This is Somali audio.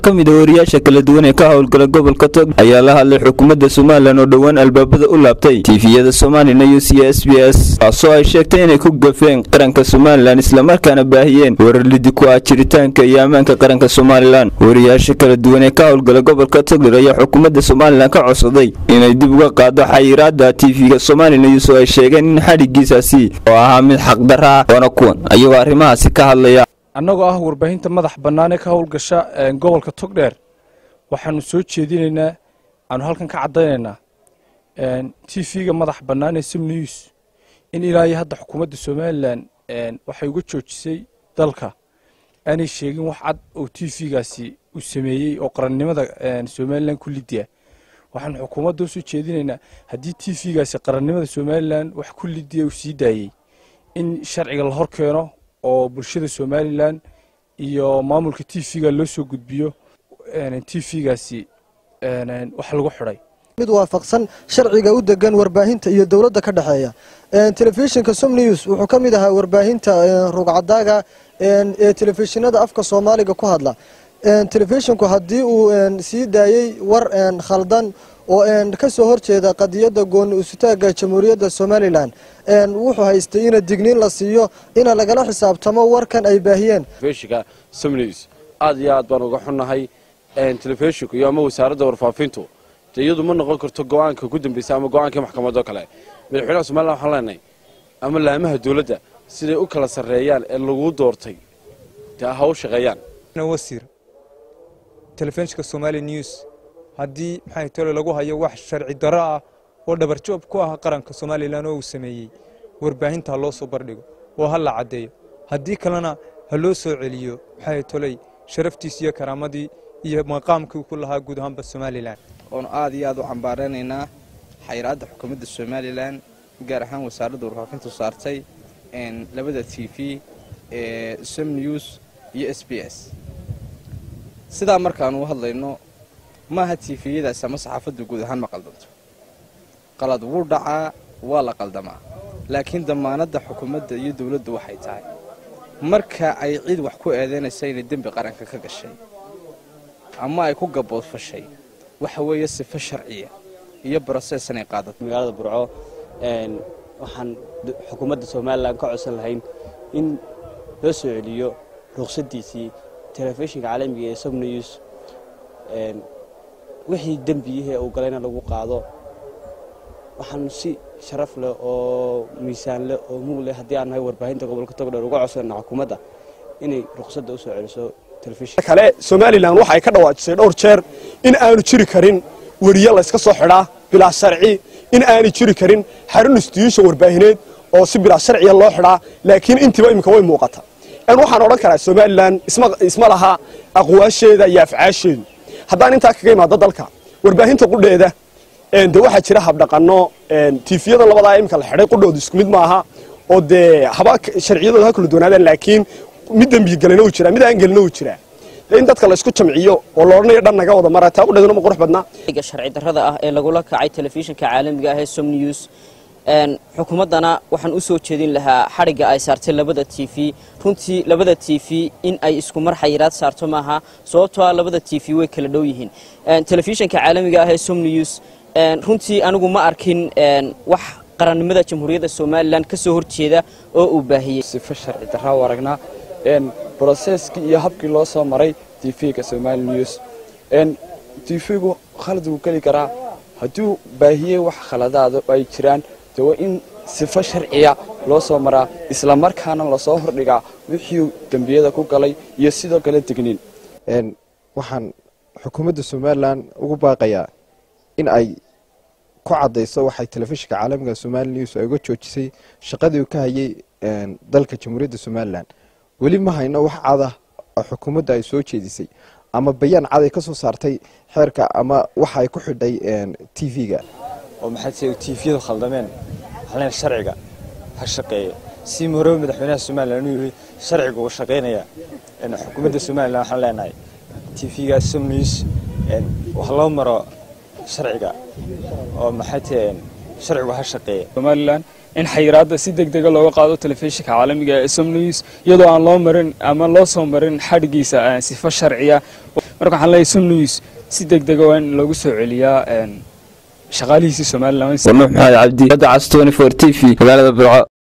ka mid a wariyaasha kala duwan ee ka howlgala gobolka tog ayaa la hadlay xukuumadda somalilan oo dhowaan albaabada u laabtay tiifiyada somalilan iyo c s b s taasoo ay sheegtay inay ku gafeen qaranka somalilan islamarkaana baahiyeen warar lidi ku ah jiritaanka iyo ammaanka qaranka somalilan wariyaasha kala duwan ee ka howlgala gobolka togdher ayaa xukuumadda somalilan ka codsaday inay dib uga qaado xayiraada tiifiga somalilan iyasoo ay sheegeen in xadhigiisaasi oo ahaa mid xaqdarra ah oona kuwan ayagoo arrimahaasi ka hadlaya annagoo ah warbaahinta madax bannaan ee ka howlgasha gobolka togdheer waxaanu soo jeedinaynaa aanu halkan ka caddaynaynaa t v-ga madax bannaan ee sim news in ilaa iyo hadda xukuumadda somalilan waxay uga joojisay dalka aanay sheegin wax cad oo t v-gaasi uu sameeyey oo qarannimada somalilan ku lidiya waxaanu xukuumadda usoo jeedinaynaa haddii t v-gaasi qarannimada somalilan wax ku lidiya uu sii daayey in sharciga la hor keeno oo bulshada somalilan iyo maamulka t v-ga loo soo gudbiyo t v-gaasi wax lagu xidhay mid waafaqsan sharciga u degan warbaahinta iyo dowladda ka dhexeeya telefishinka som news wuxuu ka mid ahaa warbaahinta rugcadaaga ee telefishinada afka soomaaliga ku hadla telefishinku haddii uu sii daayey war khaldan oo ka soo horjeeda qadiyadda gooni usutaagga jamhuuriyadda somalilan wuxuu haystay ina digniin la siiyo ina lagala xisaabtamo warkan ay baahiyeen telefishinka somnews aad iyo aad baan uga xunnahay telefishinku iyo ama wasaaradda warfaafintu dee iyadu ma noqon karto go-aanka ku dambeysa ama go-aankii maxkamadoo kale madaxweynaha somalilan waxaan leenahay ama laamaha dowladda siday u kala sarreeyaan ee laguu doortay dee ha u shaqeeyaan wasiir telefishinka somali news haddii maxay tole lagu hayo wax sharci darro ah oo dhabarjoob ku ah qaranka somalilan oo uu sameeyey warbaahinta ha loo soo bardhigo oo ha la caddeeyo haddii kalena ha loo soo celiyo maxay toley sharaftiis iyo karaamadii iyo maqaamkii ku lahaa guud ahaanba somalilan oonu aad iyo aad u cambaaranaynaa xayiraadda xukuumadda somalilan gaar ahaan wasaaradda warfaafintu saartay labada t v ee som news iyo s b s sidaa markaanu u hadlayno maaha tiifiyadaas ama saxaafadda guud ahaan ma qaldanto qalad wuu dhacaa waa la qaldamaa laakiin damaanadda xukuumadda iyo dowladdu waxay tahay marka ay cid wax ku eedaynaysa inay dembi qaranka ka gashay ama ay ku gaboodfashay waxa weeye sifo sharciya iyo brosees inay qaadato magaalada burco waxaan xukuumadda somalilan ka codsan lahayn in loo soo celiyo ruqsadiisii telefishinka caalamiga ee somnews wixii dembiyihii uu galayna lagu qaado waxaanu si sharaf leh oo miisaan leh oo mug leh haddii aan nahay warbaahinta gobolka togdheer uga codsana xukuumadda inay ruqsadda u soo celiso telefishin kale somalilan waxa ay ka dhawaajisay dhowr jeer in aanu jiri karin weriye layska soo xidhaa bilaa sharci in aanay jiri karin xarun institution warbaahineed oo si bilaa sharciya loo xidhaa laakiin intiiba iminka way muuqata waxaan odhan karaa somalilan isma laha aqwaasheeda iyo afcaasheedu haddaan intaa kaga imaado dalka warbaahinta qudheeda de waxaa jira habdhaqano tiifiyada labadaa iminka la xidhay qudhooda isku mid maaha oo dee haba sharciyadooda ha kala doonaadaan laakiin mid dembigelina uu jiraa mid aan gelina uu jiraa in dadka la isku jamciyo oo la odhanayo dhan naga wada mara taa qudheeduna ma qurux badnaa sharci darrada ah ee lagula kacay telefishinka caalamiga ah ee som news xukuumaddana waxaan u soo jeedin lahaa xadhigga ay saartay labada t v runtii labada t v in ay isku mar xayiraad saarto maaha sababtoo ah labada t v way kala dhow yihiin telefishinka caalamiga ah ee som news runtii anigu ma arkin wax qarannimada jamhuuriyadda somalilan ka soo horjeeda oo uu baahiyey sifo sharci darraa u aragnaa broseskii iyo habkii loo soo maray t v-ga somali news t v-gu khalad wuu geli karaa hadduu baahiyey wax khaladaada ay jiraan de waa in sifo sharciya loo soo maraa islamarkaana lasoo hordhigaa wixii dembiyada ku galay iyo sidoo kale degniin waxaan xukuumadda somalilan ugu baaqayaa in ay ku caddayso waxay telefishinka caalamiga somali news ay uga joojisay shaqadii uu ka hayay dalka jamhuuriyadda somalilan weli ma hayno wax cadah oo xukuumadda ay soo jeedisay ama bayaan cad ay ka soo saartay xeerka ama waxa ay ku xidhay t v-ga oo maxay tahay tiifiyadu khaldameen waxaan sharciga ha shaqeeyo si morow madaxweynaha somalilan inuu yiri sharciga uu shaqeynaya xukuumadda somalilan waxaan leenahay tiifiga somnews wax loo maro sharciga oo maxay tahay sharcigu ha shaqeeya somalilan in xayiraadda si deg dega looga qaado telefishinka caalamiga ee som news iyadoo aan loo marin ama loo soo marin xadhigiisa sifo sharciya marka waxaan leeyahay som news si deg dega waa in loogu soo celiyaa shaqaalihiisii somalilan warnuux maxamed cabdi badda cas 24 t v magaalada burco